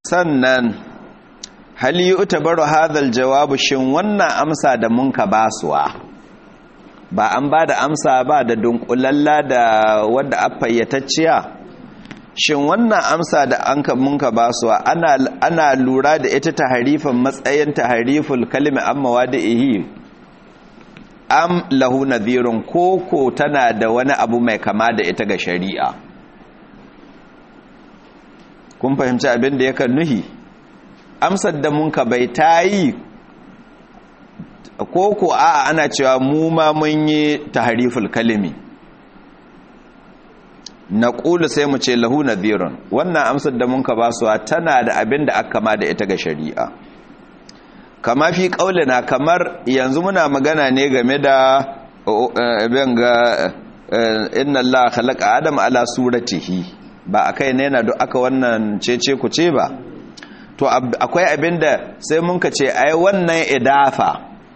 sannan hal yi utabaru hadhal jawabu shin wannan amsa da mun ka basuwa ba an ba da amsa ba da dunkulalla da wadda a fayyatacciya shin wannan amsa da an ka mun ka basuwa ana ana lura da ita taharifin matsayin tahariful kalimi amma wadihi am lahu nadhirun koko tana da wani abu mai kama da ita ga shari'a kun fahimci abin da yakan nuhi amsar da mun ka bai tayi koko a ana cewa mu ma mun yi tahariful kalimi na ƙulu sai mu ce lahu nadhirun wannan amsar da mun ka basuwa tana da abin da aka kama da ita ga shari'a kama fi ƙaulina kamar yanzu muna magana ne game da abin ga inna Allah khalaqa adam ala suratihi ba akai ne yana duk aka wannan cece ku ce ba to akwai abin da sai mun ka ce ai wannan idafa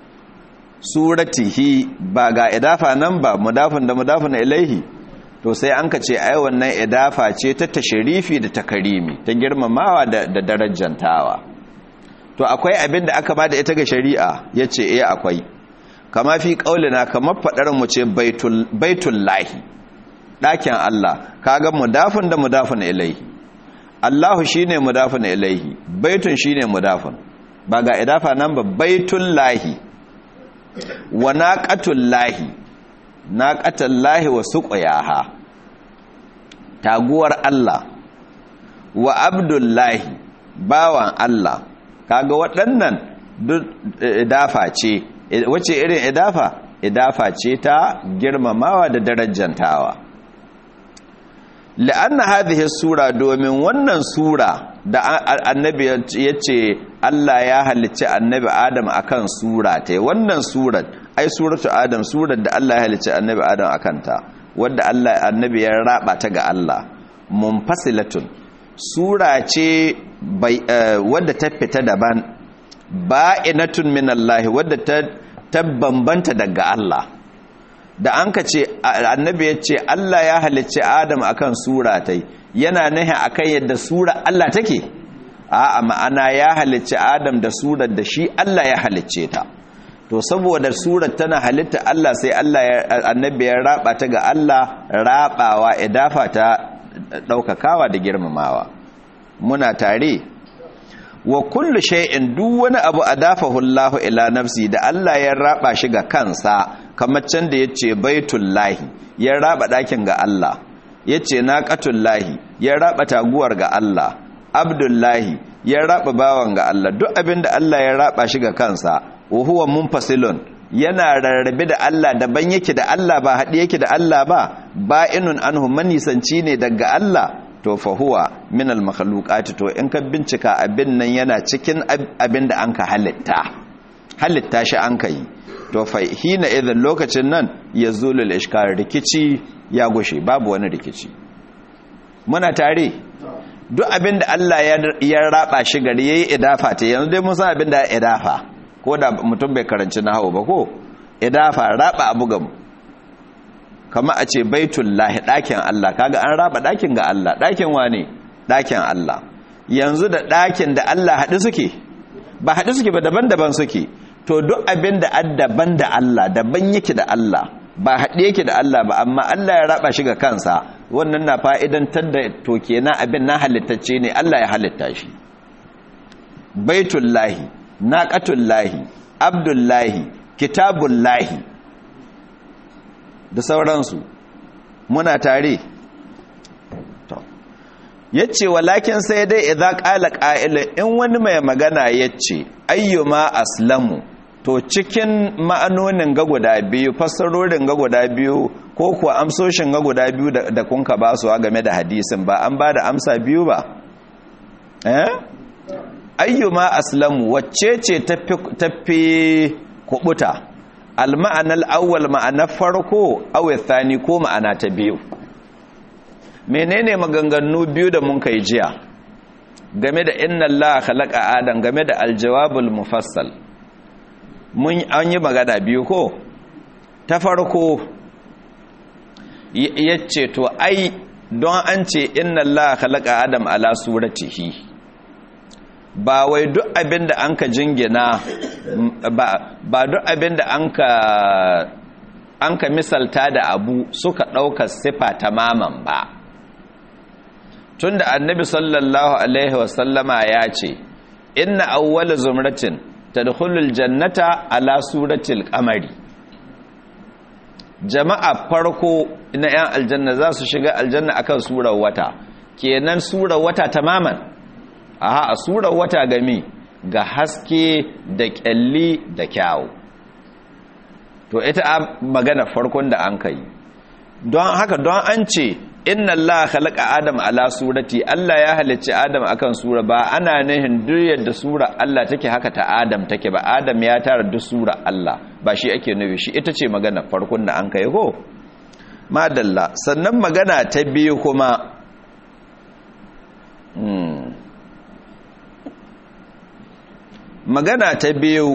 suratihi ba ga idafa nan ba mudafin da mudafin ilaihi to sai an ka ce ai wannan idafa ce ta tashrifi da takarimi ta girmamawa da darajantawa to akwai abin da aka bada ita ga shari'a yace eh akwai kama fi kaulina kamar fadar mu ce baitul baitullahi dakin Allah kaga mudafin da mudafin ilaihi Allahu shine mudafin ilaihi baitun shine mudafin ba ga idafa nan ba baitullahi wa naqatullahi naqatullahi wa suqyaha taguwar Allah wa abdullahi bawan Allah kaga waɗannan duk idafa ce wace irin idafa idafa ce ta girmamawa da darajantawa la'anna hadhihi sura domin wannan sura da annabi yace Allah ya halicci annabi Adam akan sura ta wannan surar ai suratu Adam surar da Allah ya halicci annabi Adam akan ta wanda Allah annabi ya raba ta ga Allah munfasilatun sura ce wadda ta fita daban ba'inatun min Allah wadda ta bambanta daga Allah da an ka ce annabi ya ce Allah ya halicci Adam akan sura ta yana nahi akan yadda sura Allah take a ma'ana ya halicci Adam da surar da shi Allah ya halicce ta to saboda surar tana halitta Allah sai Allah ya annabi ya raba ta ga Allah rabawa idafa ta daukakawa da girmamawa muna tare wa kullu shay'in duk wani abu adafahu Allah ila nafsi da Allah ya raba shi ga kansa kamar can da yace baitullahi ya raba dakin ga Allah yace naqatullahi ya raba taguwar ga Allah abdullahi ya raba bawan ga Allah duk abinda Allah ya raba shi ga kansa wa huwa munfasilun yana rarrabe da Allah daban yake da Allah ba haɗe yake da Allah ba ba'inun anhu manisanci ne daga Allah to fa huwa min al makhluqat to in ka bincika abin nan yana cikin abin da anka halitta halitta shi an kai to fa hina idan lokacin nan yazulul ishkar rikici ya gushe babu wani rikici muna tare duk abin da Allah ya raba shi gari yayi idafa ta yanzu dai mun san abin da idafa ko da mutum bai karanci nahawu ba ko idafa raba abu gamu kama a ce baitullahi ɗakin Allah kaga an raba ɗakin ga Allah ɗakin wane ɗakin Allah yanzu da ɗakin da Allah haɗu suke ba haɗu suke ba daban-daban suke to duk abin da daban da Allah daban yake da Allah ba haɗe yake da Allah ba amma Allah ya raba shi ga kansa wannan na fa'idantar da to kenan abin na halittacce ne Allah ya halitta shi baitullahi naqatullahi abdullahi kitabullahi da sauransu muna tare yace walakin sai dai idza qala qa'ilun in wani mai magana yace ayyuma aslamu to cikin ma'anonin ga guda biyu fassarorin ga guda biyu ko kuwa amsoshin ga guda biyu da kun ka basuwa game da hadisin ba an ba da amsa biyu ba eh ayyuma aslamu wacce ce tafi kubuta alma'anar awwal ma'anar farko awai thani ko ma'ana ta biyu menene maganganu biyu da mun kai jiya game da inna Allah khalaqa adam game da aljawabul mufassal mun an yi magana biyu ko ta farko yace to ai don an ce inna Allah khalaqa adam ala suratihi ba wai duk abin da an ka jingina ba duk abin da an ka misalta da abu suka ɗaukar sifa tamaman ba tun da annabi sallallahu alaihi wasallama ya ce inna awwala zumratin tadkhulul jannata ala suratil qamari jama'a farko na 'yan aljanna za su shiga aljanna akan surar wata kenan surar wata tamaman aha a surar wata gami ga haske da kyalli da kyawu to ita magana farkon da an kai don haka don an ce inna Allah khalaqa Adam ala surati Allah ya halicci Adam akan sura ba ana nihin duk yadda sura Allah take haka ta Adam take ba Adam ya tara duk sura Allah ba shi ake nufi shi ita ce magana farkon da an kai ko madalla sannan magana ta biyu kuma magana ta biyu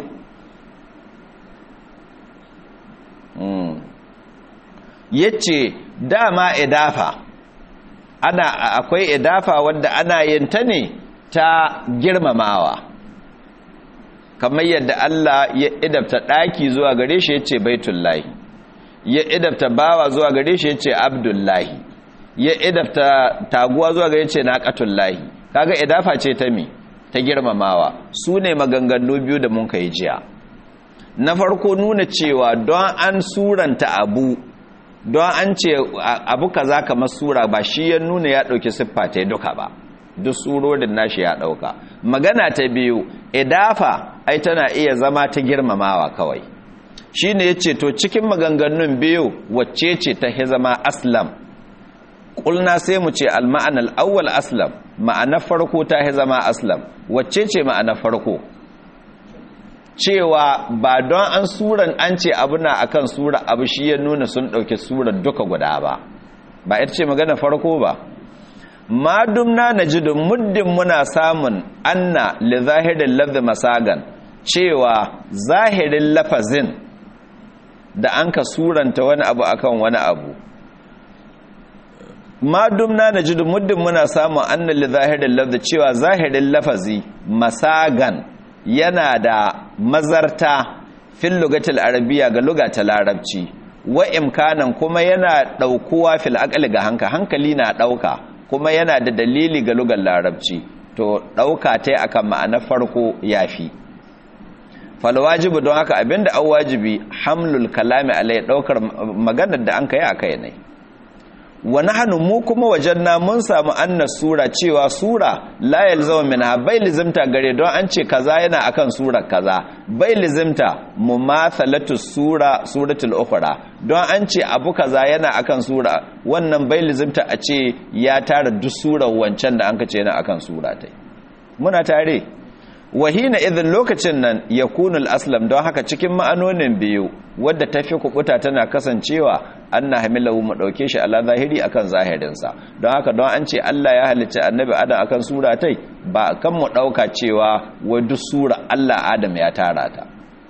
yace dama idafa ana akwai idafa wanda ana yin ta ne ta girmamawa kamar yadda Allah ya idabta daki zuwa gare shi yace baitullahi ya idabta bawa zuwa gare shi yace abdullahi ya idabta taguwa zuwa gare yace naqatullahi kaga idafa ce ta mi ta girmamawa su ne maganganu biyu da mun kai jiya na farko nuna cewa don an suranta abu don an ce abu kaza kamar sura ba shi ya nuna ya dauki siffa ta duka ba duk surorin nashi ya dauka magana ta biyu idafa ai tana iya zama ta girmamawa kawai shine yace to cikin maganganun biyu wacce ce ta zama aslam kulna sai mu ce al-ma'ana al-awwal aslam ma'ana farko ta zama aslam wacce ce ma'ana farko cewa ba don an suran an ce abu na akan sura abu shi ya nuna sun ɗauki surar duka guda ba ba ita ce magana farko ba madumna na jidin muddin muna samun anna li zahirin lafzi masagan cewa zahirin lafazin da an ka suranta wani abu akan wani abu madumna na jidin muddin muna samun anna li zahirin lafzi cewa zahirin lafazi masagan yana da mazarta fil lugatil arabiya ga lugata larabci wa imkanan kuma yana daukuwa fil aqli ga hanka hankali na dauka kuma yana da dalili ga lugar larabci to dauka tai akan ma'ana farko yafi fal wajibu don haka abinda an wajibi hamlul kalami alai daukar maganar da an kai akai ne wa nahnu mu kuma wajenna mun samu anna sura cewa sura la yalzamu minha bai lizimta gare don an ce kaza yana akan sura kaza bai lizimta mumathalatu sura suratul ukhra don an ce abu kaza yana akan sura wannan bai lizimta a ce ya tara duk surar wancan da an kace yana akan sura tai muna tare wahina idan lokacin nan yakunul aslam don haka cikin ma'anonin biyu wadda tafi kukuta tana kasancewa anna hamilahu mu dauke shi ala zahiri akan zahirinsa don haka don an ce Allah ya halicci annabi adam akan sura tai ba kan mu dauka cewa wai duk sura Allah adam ya tara ta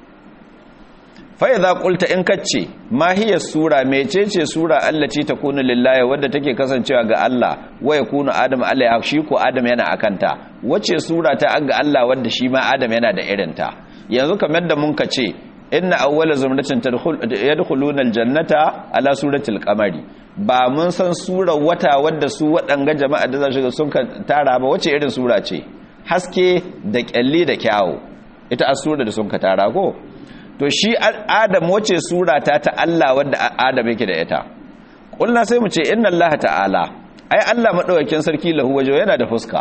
fa idza qulta in kace ma hiya sura mecece sura allati takunu lillahi wadda take kasancewa ga Allah wa yakunu adam alaiha shi ko adam yana akanta wace sura ta ga Allah wadda shi ma adam yana da irinta yanzu kamar da mun kace inna awwala zumratin yadkhuluna aljannata ala suratil qamari ba mun san sura wata wadda su wadanga jama'a da za shiga sun tara ba wace irin sura ce haske da kyalli da kyawu ita asura da sun ka tara ko to shi adam wace sura ta ta Allah wadda adam yake da ita kulna sai mu ce inna Allah ta'ala ai Allah madaukakin sarki lahu wajo yana da fuska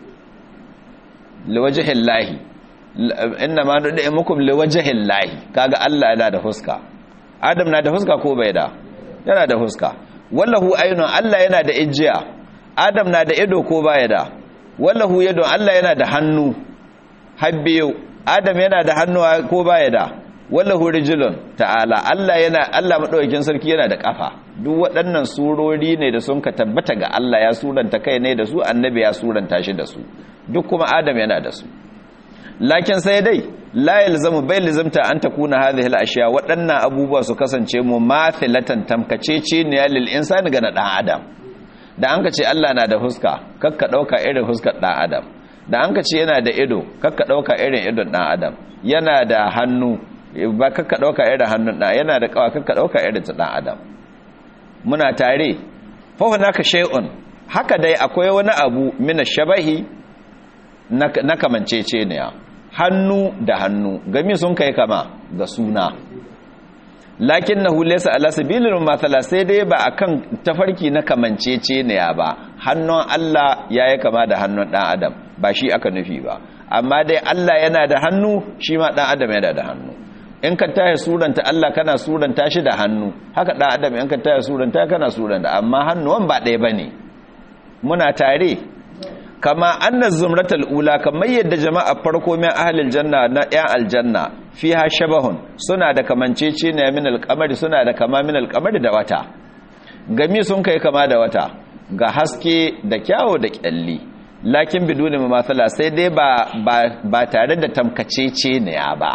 liwajhillahi inna ma nud'imukum liwajhillahi kaga Allah yana da fuska adam na da fuska ko bai da yana da fuska wallahu aynun Allah yana da ijiya adam na da ido ko baya da wallahu yadun Allah yana da hannu habbiyu adam yana da hannu ko baya da wallahu rijulun ta'ala Allah yana Allah madaukakin sarki yana da kafa duk waɗannan surori ne da sun ka tabbata ga Allah ya suranta kai ne da su annabi ya suranta shi da su duk kuma adam yana da su lakin sai dai la yalzamu bai lazimta an takuna hadhihi al-ashya waɗannan abubuwa su kasance mu mathilatan tamkacece ne lil insani ga dan adam da an ka ce Allah na da huska kakka dauka irin huskar dan adam da an ka ce yana da ido kakka ɗauka irin idon ɗan adam yana da hannu ba kakka ɗauka irin hannun ɗan yana da ƙawa kakka ɗauka irin ta ɗan adam muna tare fahu naka shay'un haka dai akwai wani abu mina shabahi na kamancece ne hannu da hannu gami sun kai kama ga suna lakin na hulesa ala sabilin mathala sai dai ba akan tafarki na kamancece ne ba hannun Allah ya yi kama da hannun ɗan adam ba shi aka nufi ba amma dai Allah yana da hannu shi ma ɗan adam yana da hannu in ka taya suranta Allah kana suranta shi da hannu haka ɗan adam in ka taya suranta kana suranta amma hannuwan ba ɗaya ba ne muna tare kama anna zumratul ula kamar yadda jama'a farko min ahlil janna na yan aljanna fiha shabahun suna da kamancece ne min alqamari suna da kama min alqamari da wata gami sun kai kama da wata ga haske da kyawo da kyalli lakin biduni mamathala sai dai ba ba tare da tamkacece ne ba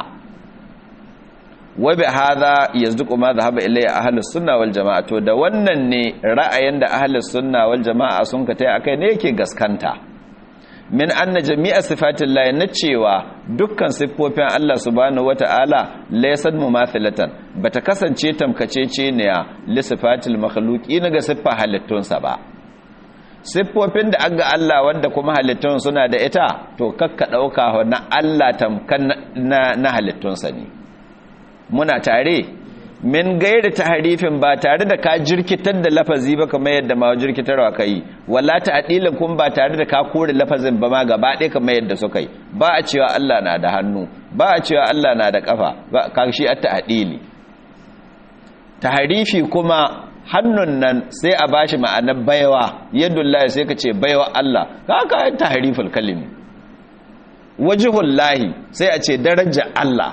wa bi hadha yazduqu ma dhahaba ilayya ahlus sunna wal jamaa to da wannan ne ra'ayin da ahlus sunna wal jamaa sun ka tai akai ne yake gaskanta min anna jami'a sifatillahi na cewa dukkan siffofin Allah subhanahu wata'ala laysat mumathilatan bata kasance tamkacece ne li sifatil makhluqi ga siffa halittunsa ba siffofin da aga Allah wanda kuma halittun suna da ita to kakka dauka na Allah tamkan na halittunsa ne muna tare min gairi taharifin ba tare da ka jirkitar da lafazi ba kamar yadda ma jirkitarwa kai wala ta'dilin kun ba tare da ka kore lafazin ba ma gaba ɗaya kamar yadda suka yi ba a cewa Allah na da hannu ba a cewa Allah na da kafa ba ka shi at ta'dili taharifi kuma hannun nan sai a bashi ma'anar baiwa yadullahi sai ka ce baiwa Allah ka ka tahariful kalimi wajhullahi sai a ce daraja Allah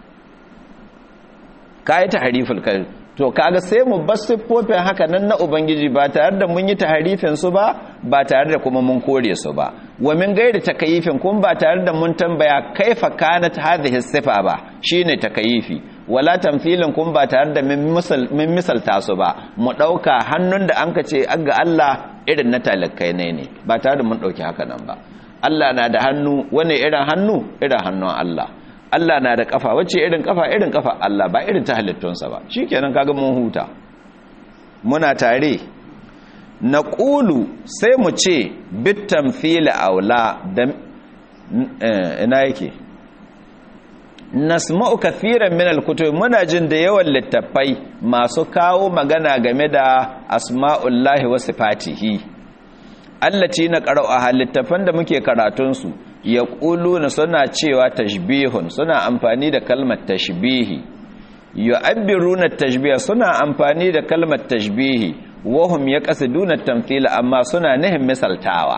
kayi tahariful kalimi to kaga sai mu bar siffofin haka nan na ubangiji ba tare da mun yi taharifin su ba ba tare da kuma mun kore su ba wa min gairi takayifin kun ba tare da mun tambaya kaifa kanat hadhihi sifa ba shine takayifi wala tamthilin kun ba tare da min misal min misalta su ba mu dauka hannun da anka ce ga Allah irin na talakai ne ne ba tare da mun dauki haka nan ba Allah na da hannu wani irin hannu irin hannun Allah Allah na da kafa wacce irin kafa irin kafa Allah ba irin ta halittunsa ba shikenan kaga mun huta muna tare na ƙulu sai mu ce bitan fili aula da ina yake nasma'u kathiran min al-kutub muna jin da yawan littattafai masu kawo magana game da asma'ullahi wa sifatihi allati na qara'u littattafan da muke karatun su ya na suna cewa tashbihun suna amfani da kalmar tashbihi yu'abbiruna tashbiha suna amfani da kalmar tashbihi wahum yaqsiduna tamthila amma suna nihin misaltawa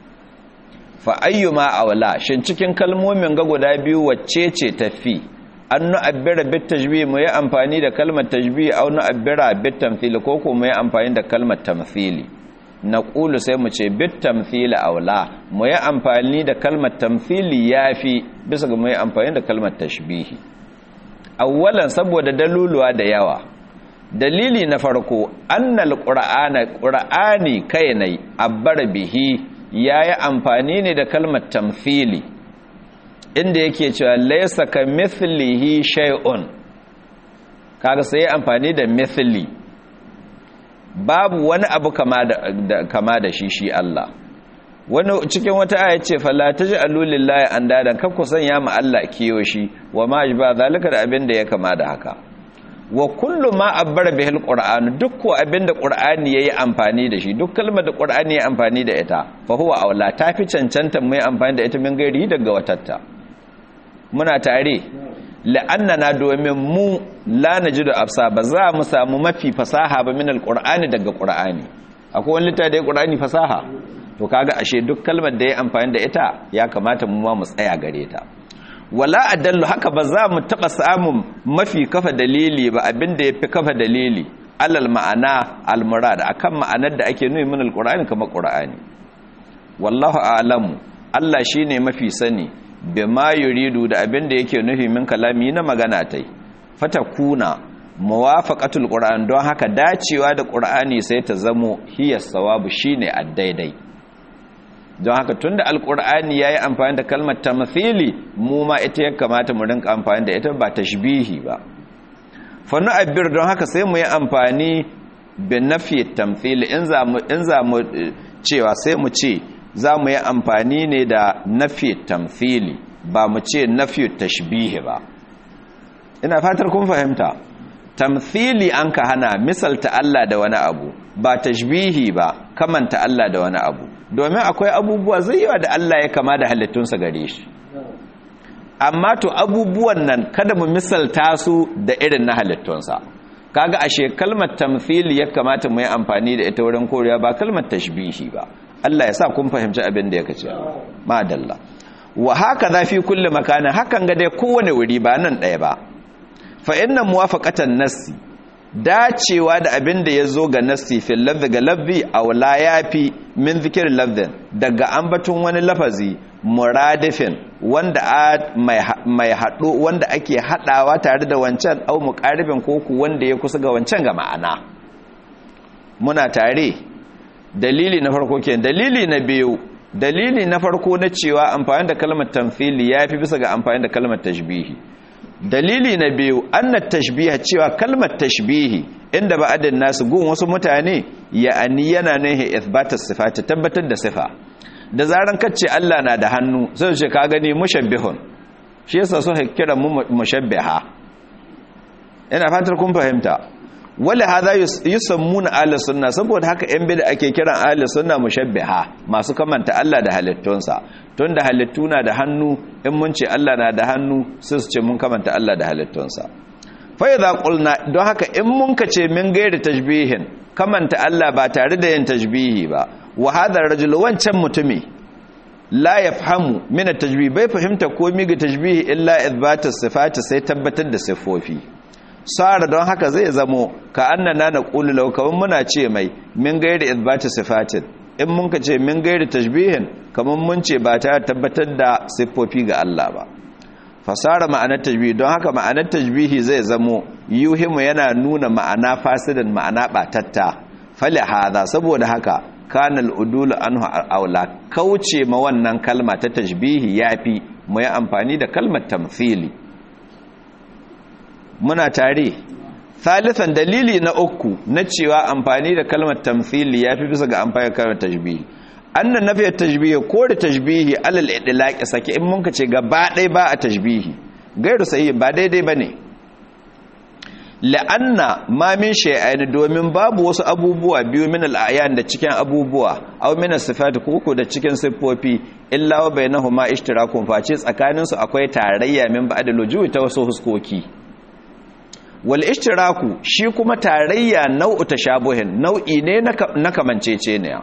fa ayyuma awla shin cikin kalmomin ga guda biyu wacce ce tafi an nu'abbira bit tashbih mu yi amfani da kalmar tashbih aw nu'abbira bit tamthil ko ko mu yi amfani da kalmar tamthili na ƙulu sai mu ce bit tamthili aula mu yi amfani da kalmar tamthili yafi bisa ga mu yi amfani da kalmar tashbihi awwalan saboda daluluwa da yawa dalili na farko annal qur'ana qur'ani kainai abbar bihi yayi amfani ne da kalmar tamthili inda yake cewa laysa ka mithlihi shay'un kaga sai amfani da mithli babu wani abu kama da kama da shi shi Allah wani cikin wata aya ce fala taj'alu lillahi andadan kar ku sanya ma Allah kiyo shi wa ma ba zalika da abin da ya kama da haka wa kullu ma abbara bihil qur'an duk ko abin da qur'ani yayi amfani da shi duk kalmar da qur'ani yayi amfani da ita fa huwa aula tafi cancanta mai amfani da ita min gairi daga watatta muna tare la'annana domin mu la najidu afsa ba za mu samu mafi fasaha ba min alqur'ani daga qur'ani akwai wani littafi da ya qur'ani fasaha to kaga ashe duk kalmar da ya amfani da ita ya kamata mu ma mu tsaya gare ta wala adallu haka ba za mu taba samun mafi kafa dalili ba abinda yafi kafa dalili alal ma'ana almurad akan ma'anar da ake nuni min alqur'ani kamar qur'ani wallahu a'lamu Allah shine mafi sani bima yuridu da abin da yake nufi min kalami na magana tai fatakuna muwafaqatul qur'an don haka dacewa da qur'ani sai ta zamo hiya sawabu shine addaidai don haka tunda alkur'ani yayi amfani da kalmar tamthili mu ma ita ya kamata mu rinka amfani da ita ba tashbihi ba fa nu'abbir don haka sai mu yi amfani bi nafi tamthili in za mu in za mu cewa sai mu ce za mu yi amfani ne da nafi tamthili ba mu ce nafi tashbihi ba ina fatar kun fahimta tamthili an ka hana misalta Allah da wani abu ba tashbihi ba kamanta Allah da wani abu domin akwai abubuwa zai yawa da Allah ya kama da halittunsa gare shi amma to abubuwan nan kada mu misalta su da irin na halittunsa kaga ashe kalmar tamthili ya kamata mu yi amfani da ita wurin koriya ba kalmar tashbihi ba Allah ya sa kun fahimci abin da yake cewa madalla wa haka za fi kulli makana hakan ga dai kowane wuri ba nan ɗaya ba fa inna muwafaqatan nassi dacewa da abin da ya zo ga nassi fil lafzi ga lafzi aw la yafi min zikir lafzin daga ambaton wani lafazi muradifin wanda mai haɗo wanda ake haɗawa tare da wancan au muqaribin koku wanda ya kusa ga wancan ga ma'ana muna tare dalili na farko kenan dalili na biyu dalili na farko na cewa amfani da kalmar tamthili yafi bisa ga amfani da kalmar tashbihi dalili na biyu anna tashbiha cewa kalmar tashbihi inda ba'adin nasu gun wasu mutane ya'ani yana nahi ithbata sifati tabbatar da sifa da zaran kace Allah na da hannu sai ce ka gani mushabbihun shi yasa so kira mu mushabbiha ina fatar kun fahimta wala hadha yusammuna ahli sunna saboda haka yan bid'a ake kiran ahli sunna mushabbiha masu kamanta Allah da halittunsa tunda halittu na da hannu in mun ce Allah na da hannu sai su ce mun kamanta Allah da halittunsa fa idza qulna don haka in mun ka ce min gairi tashbihin kamanta Allah ba tare da yin tashbihi ba wa hadha rajul wancan mutumi la yafhamu min at-tashbih bai fahimta komai ga tashbihi illa ithbat as-sifati sai tabbatar da sifofi sara don haka zai zamo ka annana na ƙulu laukawan muna ce mai min gairi izbata sifatin in mun ka ce min gairi tashbihin kamar mun ce ba ta tabbatar da siffofi ga Allah ba fasara ma'anar tashbihi don haka ma'anar tashbihi zai zamo yuhimu yana nuna ma'ana fasidan ma'ana batatta fali hada saboda haka kanal udulu anhu aula kauce ma wannan kalma ta tashbihi yafi mu yi amfani da kalmar tamthili muna tare thalithan dalili na uku na cewa amfani da kalmar tamthili yafi bisa ga amfani da kalmar tashbihi annan nafi tashbihi ko da tashbihi alal idlaqi sake in mun ce gaba ɗaya ba a tashbihi gairu sahihi ba daidai bane la'anna ma min shay'ain domin babu wasu abubuwa biyu min al'ayan da cikin abubuwa aw min as-sifat ko da cikin siffofi illa wa bainahuma ishtirakun face tsakanin su akwai tarayya min ba'da lujuwi ta wasu huskoki wal ishtiraku shi kuma tarayya nau'u tashabuhin nau'i ne na kamanceceniya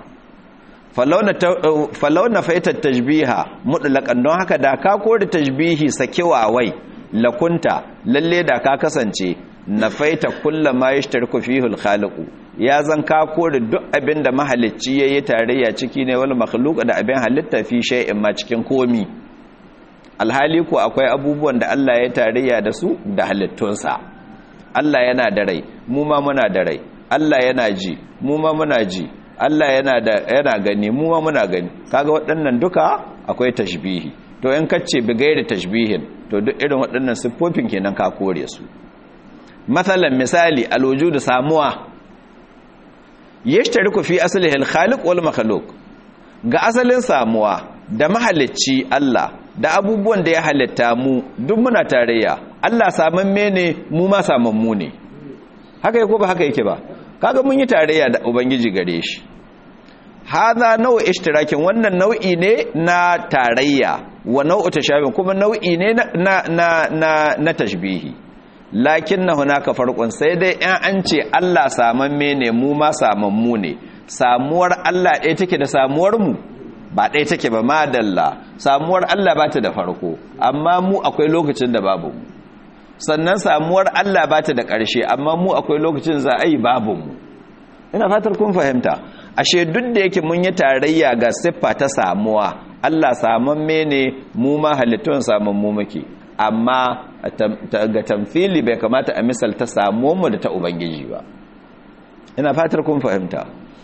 falau na faitar tajbiha mutlaqan don haka da ka kori tajbihi sakewa wai lakunta lalle da ka kasance na faita kulla ma yashtarku fihi al ya zan ka kori duk abin da mahalicci yayi tarayya ciki ne wal makhluq da abin halitta fi shay'in ma cikin komi alhali ko akwai abubuwan da Allah ya tarayya da su da halittunsa Allah yana da rai mu ma muna da rai Allah yana ji mu ma muna ji Allah yana da yana gani mu ma muna gani kaga waɗannan duka akwai tashbihi to in kace bi gairi tashbihin to duk irin waɗannan siffofin kenan ka kore su masalan misali alwujud samuwa yashtariku fi aslihi al-khaliq wal makhluq ga asalin samuwa da mahalicci Allah da abubuwan da ya halitta mu duk muna tarayya Allah samamme ne mu ma samammu ne haka yake ba haka yake ba kaga mun yi tarayya da ubangiji gare shi hadha nau'u ishtirakin wannan nau'i ne na tarayya wa nau'u tashabih kuma nau'i ne na na na na tashbihi lakinna hunaka farqun sai dai in an ce Allah samamme ne mu ma samammu ne samuwar Allah ɗaya take da samuwar mu ba ɗaya take ba madalla samuwar Allah ba ta da farko amma mu akwai lokacin da babu mu sannan samuwar Allah ba ta da ƙarshe amma mu akwai lokacin za a yi babu mu ina fatar kun fahimta ashe duk da yake mun yi tarayya ga siffa ta samuwa Allah samamme ne mu ma halittun samammu muke amma ga tamfili bai kamata a misalta samuwanmu da ta ubangiji ba ina fatar kun fahimta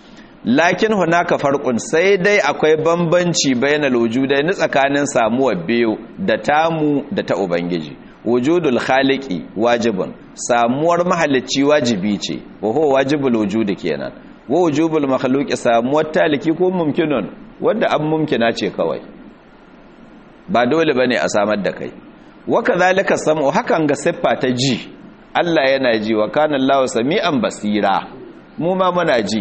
lakin hunaka farqun sai dai akwai bambanci bainal wujudaini tsakanin samuwar biyu da tamu da ta ubangiji wujudul khaliqi wajibun samuwar mahalicci wajibi ce wa huwa wajibul wujudi kenan wa wujubul makhluqi samuwar taliki ko mumkinun wanda an mumkina ce kawai ba dole bane a samar da kai wa kadhalika sam'u hakan ga siffa ta ji Allah yana ji wa kana Allahu sami'an basira mu ma muna ji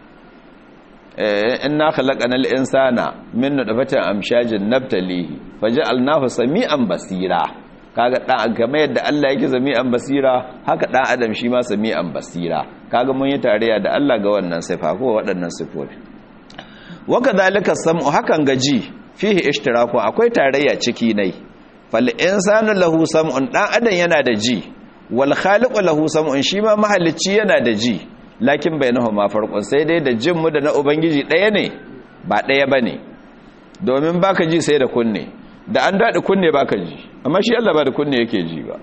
inna khalaqanal insana min nutfatin amshajin nabtalihi faj'alnahu sami'an basira kaga dan game yadda Allah yake sami'an basira haka dan adam shi ma sami'an basira kaga mun yi tarayya da Allah ga wannan sifa ko waɗannan sifofi wa kadhalika sam'u hakan gaji fihi ishtiraku akwai tarayya ciki nai fal insanu lahu sam'un dan adam yana da ji wal khaliqu lahu sam'un shi ma mahalicci yana da ji lakin bainahuma farqun sai dai da jin mu da na ubangiji ɗaya ne ba ɗaya bane domin baka ji sai da kunne da an daɗi kunne baka ji amma shi Allah ba da kunne yake ji ba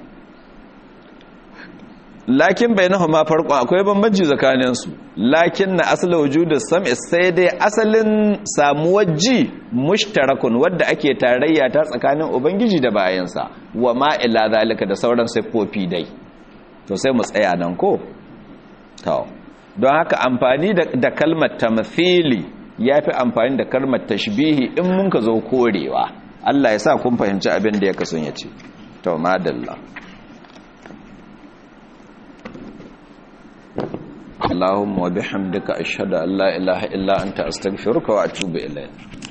lakin bainahuma farqun akwai bambanci tsakanin su lakin na aslu wujudus sam'i sai dai asalin samuwar ji mushtarakun wadda ake tarayya ta tsakanin ubangiji da bayansa wa ma ila zalika da sauran siffofi dai to sai mu tsaya nan ko to don haka amfani da kalmar tamthili yafi amfani da kalmar tashbihi in mun ka zo korewa Allah ya sa kun fahimci abin da ya kasun ya ce to madalla اللهم وبحمدك أشهد أن لا إله إلا أنت أستغفرك وأتوب إليك